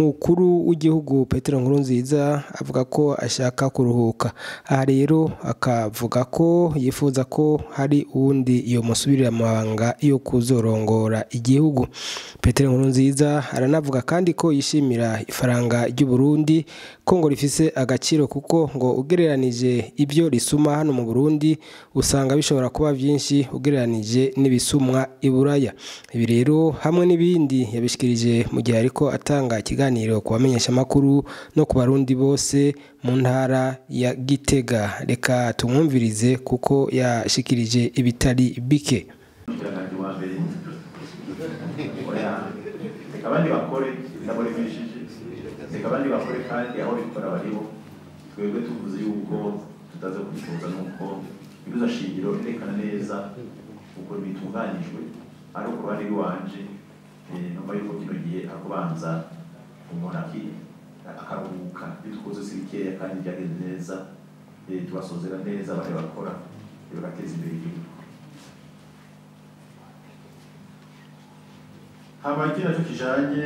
umukuru w'igihugu Petero Nkurunziza avuga ko ashaka kuruhuka aha rero akavuga ko yifuza ko hari uwundi yomusubirira amabanga yo kuzorongora igihugu Petero Nkurunziza aranavuga kandi ko yishimira ifaranga ry'u Burundi ko ngo rifise agaciro kuko ngo ugereranije ibyo risuma hano mu Burundi usanga bishobora kuba byinshi ugereranije n'ibisumwa i Buraya ibi rero hamwe n'ibindi yabishikirije mu gihe ariko atanga ikiganiro ku bamenyeshamakuru no ku barundi bose mu ntara ya Gitega reka tumwumvirize kuko yashikirije ibitari bike umutekano wa mbere oya reka abandi bakore ndaboremesheje reka abandi bakore kandi aho bikora bariho twebwe tuvuze yuko tutaza kubitoza nuko ibibazo shingiro birerekana neza uko bitunganyijwe ariko ku ruhande rw'iwanje eh, numva yuko kino gihe akubanza umuntu aki- akaruhuka ibyo dukoze si bikeya kandi byagenze neza eh, tubasozera neza abandi bakora eh, bagateza imbere igihugu hama ikindi naco kijanye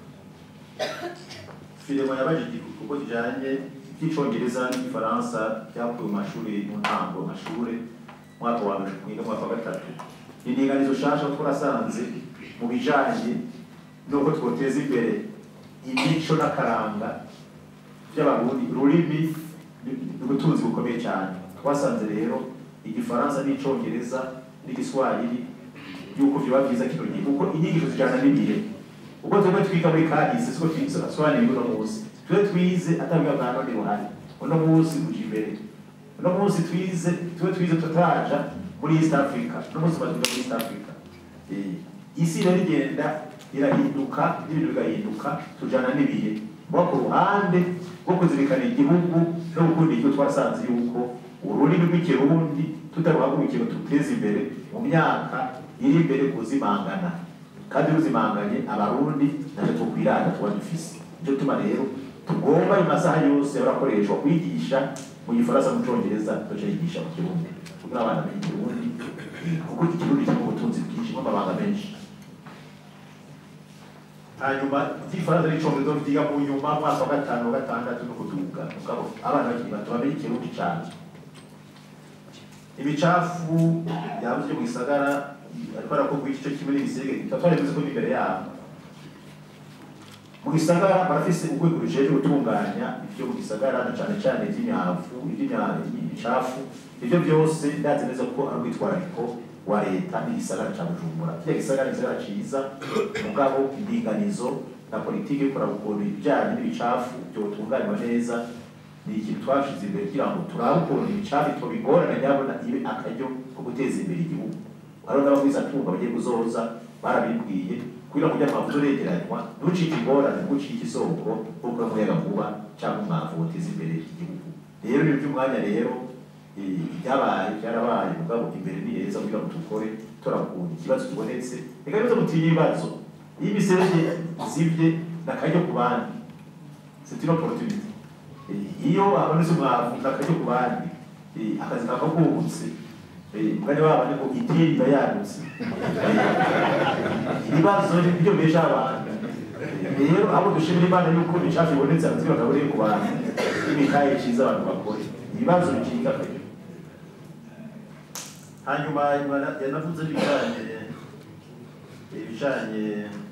filimo yabajije kuko kijanye icy'icongereza n'igifaransa byakuwe mu mashuri mu ntango amashuri mwaka wa mbere mwiga mu mwaka wa gatatu indinganizo shasha twarasanze mu bijanye n'uko twoteza imbere imico n'akaranga by'abarundi ururimi ni ubutunzi bukomeye cyane twasanze rero igifaransa n'icongereza n'igiswahili yuko vyoba vyiza kino gihe kuko inyigisho zijana n'ibihe ubwo twebwe twiga muri kahise siko twisobanura uno munsi twe twize atabiga bwa none buhari uno munsi uja imbere uno munsi twize twe twize tutaja muri east africa uno munsi tumaze kuja muri east africa Eh, isi rero igenda irahinduka n'ibintu bigahinduka tujana n'ibihe kuba ku ruhande rwo kuzirikana igihugu no gukunda igihugu twasanze yuko ururimi rw'ikirundi tutaruhagurukiye ngo tuteze imbere mu myaka iri imbere kuzimangana kandi ruzimanganye abarundi ntacyo tukwirata tuba dufise nicyo tuma rero tugomba ayo masaha yose barakoreshwa kwigisha mu gifaransa mu congereza tuca yigisha mu kirundi kugira abana bamenye ikirundi kuko ikirundi kirimo ubutunzi bwinshi n'amabanga menshi hanyuma igifaransa n'icongereza vyiga mu nyuma mwaka wa gatanu wa gatandatu no kuduga mugabo abana bakiri bato bamenye ikirundi cane imicafu yabuze mu gisagara ariko arakorwa igice kimwe n'ibisege tutari tuzi ko ni imbere yabo mu gisagara barafise urwego rujejwe gutunganya ibyo mu gisagara na cane cane ivy'imyavu ivy'imicafu ivyo byose ndazi neza ko ari urwitwarariko wa leta n'igisagara ca bujumbura kiriya gisagara ni igisagara ciza mugabo indinganizo na politiki yo kuraba ukuntu ibijanye n'ibicafu vyotunganywa neza ni ikintu twashize imbere kugira ngo turabe ukuntu ibicafu tubigorana nyabona ibe akaryo ko guteza imbere igihugu hariho n'abagwizatunga bagiye kuzoza barabibwiye kugira ngo ujya amavuta uregeranywa ntucike ingorane ntucike isoko kuko umuyaga nkuba cyangwa umwavu uteza imbere igihugu rero ibintu by'umwanya rero eh, byabaye byarabaye mugabo imbere ni heza kugira ngo dukore turakunda ikibazo kibonetse reka nizo mutinya ibibazo iyo imiserege zibye nakaryo ku bandi c'est une opportunité Eh, iyo habonetse umwavu nakaryo ku bandi Eh, akazi kakakubutse mugani wabo ni ngo idini iba yagutse ibibazo ni byo besha abantu rero abo dushimira imana yuko ibicafu bibonetse hanze bakaburiye ku bantu n'imikaye ciza abantu bakore ibibazo bicika kabiri hanyuma Imana yanavuze ibijanye ibijanye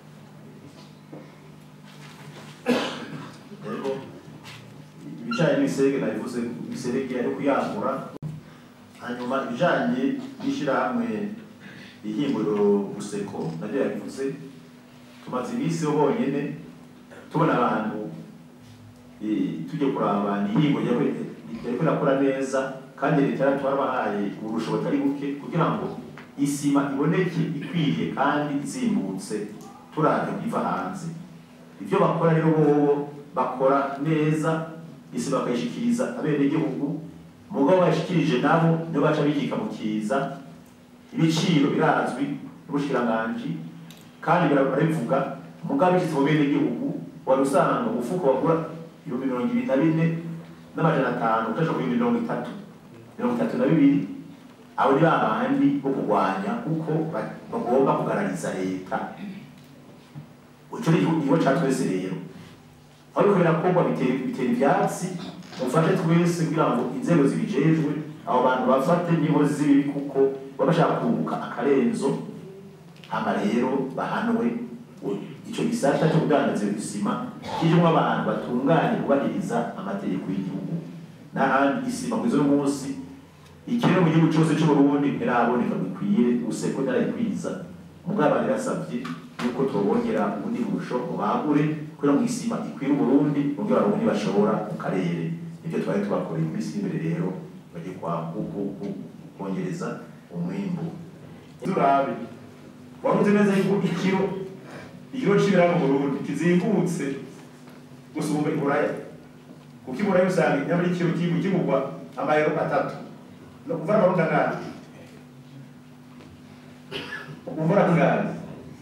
rero ibijanye n'ibiserege nabivuze ibiserege ari kuyagura hanyuma ibijanye n'ishirahamwe ihinguriro guseko nabyo yabivuze tumaze iminsi yo bonyene tubona abantu eh, tujya kuraba ni ihingo yariko irakora neza kandi leta yaratwarabahaye uburusho butari buke kugira ngo isima iboneke ikwiye kandi izimbutse turavye biva hanze ivyo bakora rero bobo bakora neza isima bakayishikiriza abenegihugu mugabo bashikirije nabo nibo baca bikika mu kiza ibiciro birazwi n'ubushikiranganji kandi barabivuga mugabo bishitse mu bene gihugu wari usanga umufuko wagura ibihumbi mirongo ibiri na bine n'amajana atanu utasha ku mirongo itatu mirongo itatu na bibiri abo ni babandi bo kurwanya kuko ba- bagomba kugarariza leta ico ni igihugu ca twese rero aho biriko birakorwa bitera bitera ivyatsi mufashe twese kugira ngo inzego zibijejwe abo bantu bafate n'inkozi z'ibibi kuko baba bashaka kunguka akarenzo hama rero bahanwe ico gisata cyo kudandaza isima kirimwo abantu batunganye kubahiriza amategeko y'igihugu n'ahandi isima kwizo munsi ikiro mu gihugu cyose cy'uburundi ntiraboneka bikwiye useko ntarayikwiza mugabo yarasabye yuko tubongera ubundi burusho bagure kugira ngo isima ikwire uburundi mu byo abarundi bashobora mu karere nibyo twari tubakoreye mu minsi imbere rero bagiye kwa kongereza umwimbu turabe wavuze neza yuko ikiro ikiro c'ibiraya mu burundi kizimbutse gusumba iburaya kuko iburaya usanga nyamara ikiro kigurwa amayero atatu no kuva amarundi angana umvura angahe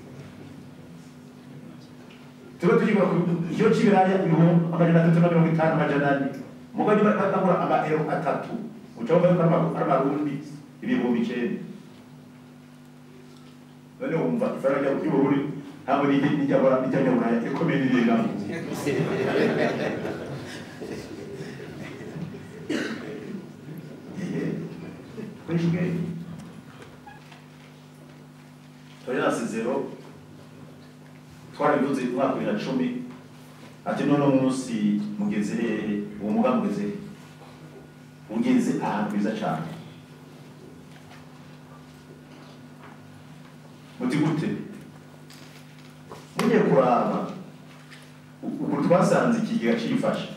tuba tugikora ikiro c'ibiraya ibihumbi amajana atatu na mirongo itanu amajana ane mugo niba bagura amayero atatu uca wumva yuko ari amarundi ibihumbi icenda none wumva ifaranga ry'ubururi ntabwo nijya nijya ikomeye n'irengamo kwishwe tolerance zero twarabivuze mu mwaka bibiri na cumi ati none munsi mugeze hehe uwo mugambi ugeze hehe ugeze ahantu heza cyane muti gute mugiye kuraba ukuntu twasanze ikigega cifashe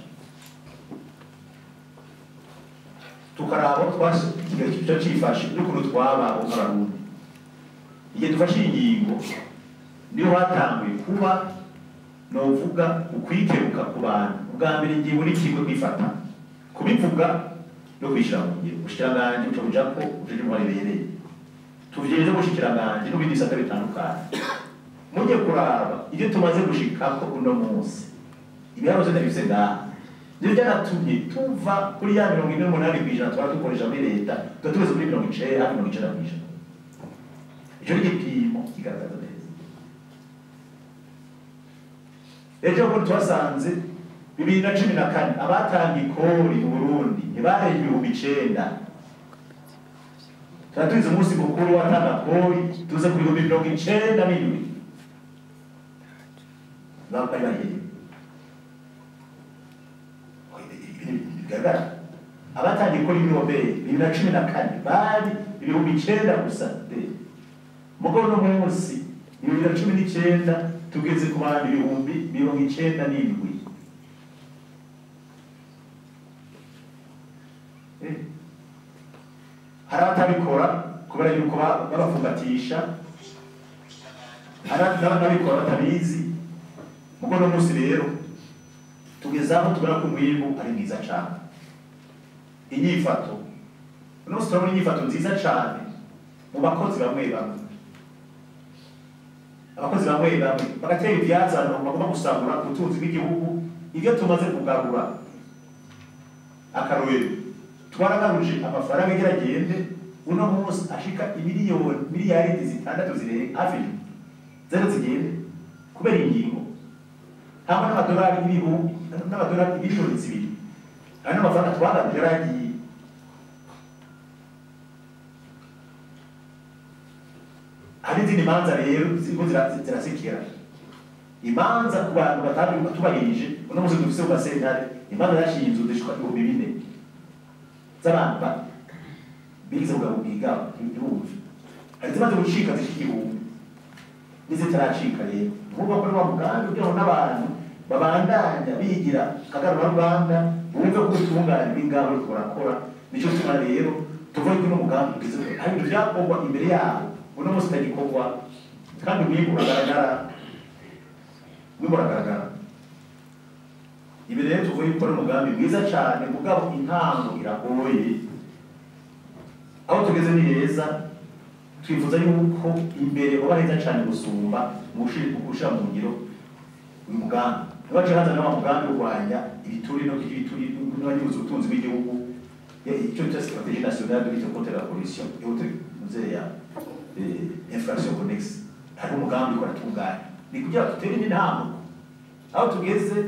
tukaraba ikigega cifashe n'ukuntu twabaho nk'abarundi igihe dufashe iyi ngingo niyo hatanguye kuba novuga ukwikeruka ku bantu ubwa mbere ingingo n'ikigo kwifata kubivuga no kwishyira mu ngiro ubushikiranganji buca buja ko bujeje intwari ibereye tuvyeje ubushikiranganji n'ibindi bisata bitandukanye mujye kuraba ibyo tumaze gushikako uno munsi ibiharuro vyose bifise ngaha nivyo vyaratumye tuva kuri ya mirongo ine n'umunani kw'ijana twara dukoresha muri leta tuba tugeze kuri mirongo icenda hafi mirongo icenda kw'ijana ico ni igipimo kigaragaza neza ejo bundi twasanze bibiri na cumi na kane abatanga ikori mu burundi ntibarenga ibihumbi icenda tuba tuzi umunsi mukuru watanga kori tuze ku bihumbi mirongo icenda n'indwi bari bahehe bigaragara abatanga ikori n'irobere bibiri na cumi na kane bari ibihumbi icenda gusa mugabo no munsi bibiri na cumi n'icenda tugeze ku bantu ibihumbi mirongo icenda n'indwi hari abatabikora kubera yuko babafungatisha hari n'ababikora batabizi mugo no munsi rero tugeze aho tubona ko umwimbu ari mwiza cane inyifato uno munsi turabona inyifato nziza cane mu bakozi bamwe bamwe abakozi bamwe bamwe bagatera ivyazano bagomba gusagura ubutunzi bw'igihugu ivyo tumaze kugarura akarorero twaragaruje amafaranga igira agende uno munsi ashika imiliyoni miliyaridi zitandatu zirenga hafi zero zigende kubera ingingo hamwe n'amadolari ibihumbi n'amadolari miliyoni zibiri hari n'amafaranga twagaruje yaragiye hari izindi manza rero ziriko zirasekera imanza ku bantu batanu batubahirije uno munsi dufise ku gasentare imanza zashinzwe zishika ibihumbi bine z'abantu bigize kugabo bwigabo ibihumbi hari zimaze gucika zishika igihumbi n'izitaracika rero nkuba kuri wa mugambi kugira ngo n'abantu babandanya bigira kagaruraruganda bumve ko ubutungane bw'ingabo buriko burakora nico gituma rero tuvuge ko uno mugambi ugeze hari ibintu vyakorwa imbere yabo uno munsi utagikorwa kandi umwimbu uragaragara umwimbu uragaragara ibi rero tuvuye yuko ari umugambi mwiza cyane mugabo intango iragoye aho tugeze ni heza twifuza yuko imbere uba heza cyane gusumba mu gushira mu ngiro uyu mugambi ntibace haza n'wa mugambi urwanya ibituri no ibituri n'abagize ubutunzi bw'igihugu icyo bita stratégie nationale de lutte contre la pollution et autres muzeya infraction connexe hari umugambi ukora tunganya ni kugira dutere n'intambuko aho tugeze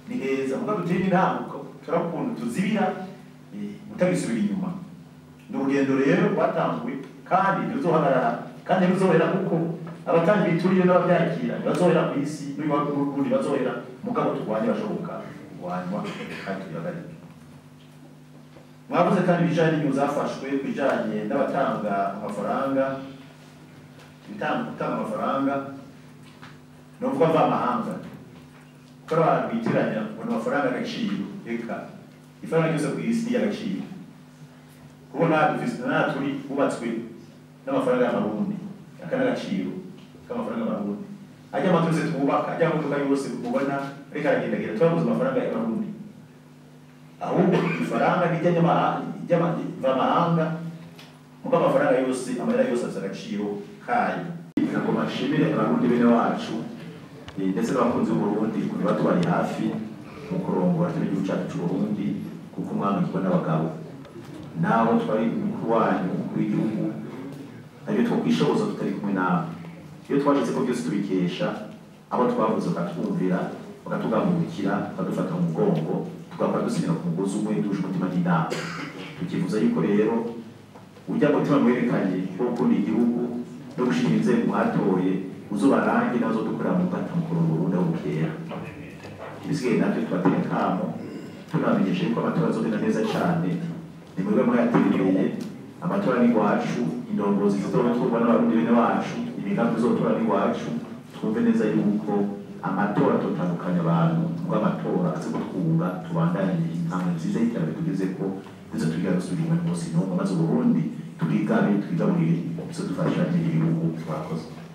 ni heza muga dutera intambuko turakuntu tuzibira utagisubira inyuma ni urugendo rero rwatanzwe kandi ntiruzohagarara kandi ntiruzohera kuko abatanga ibituriye n'ababyakira ntibazohera ku isi n'ubundi bazohera mugabo turwanye bashoboka kurwanywa kandi tubihagarike mwavuze kandi ibijanye n'inyungu zafashwe ku bijanye n'abatanga amafaranga ibitanga gutanga amafaranga ni ukuvuga mvamahanga kuko abantu bitiranya ngo ni amafaranga agaciro reka ifaranga ryose ku isi ni iry'agaciro kuko natwe turi bubatswe n'amafaranga y'amarundi aka n'agaciro k'amafaranga y'amarundi ajya amazu yose twubaka ajya amamodoka yose mubona ariko aragendagenda turabuze amafaranga y'amarundi ahubwo ifaranga ry'amahanga muko amafaranga yose amarira yose afite agaciro kayo ngoma nshimire abarundi bene wacu ndetse n'abakunzi b'uburundi kuri batubari hafi mu kurongora kino gihugu cyacu c'uburundi kuko umwami kigwa n'abagabo naho twari umukuru wanyu umukuru w'igihugu nabyo twokwishoboza tutari kumwe nawe iyo twashitse ko byose tubikesha abo twavuze bakatwumvira bakatugambukira bakadufata mu mugongo tugakora dusinyira ku mugozi umwe duje umutima n'inama tukivuza yuko rero ujya mutima mwerekanye wo gukunda igihugu no gushira inzego mwatoye uzubarange nazo dukorera mu gata mu kurongo urundi aho bukera ibisigaye nabyo tubatera kamo tunabamenyesha yuko amatora azogenda neza cane ni mwebwe mwayaterereye amatora ni iwacu indongozi zizoba turwa n'abarundi bene wacu imigambi izotora ni iwacu twumve neza yuko amatora atotandukanya abantu ubwo amatora azi kutwunga tubandanye intambwe nziza y'iterambere tugezeko ndetse tugira gusubira inyuma munsi n'umwe maze uburundi turigabe twigaburire izo dufasha n'igihugu twakoze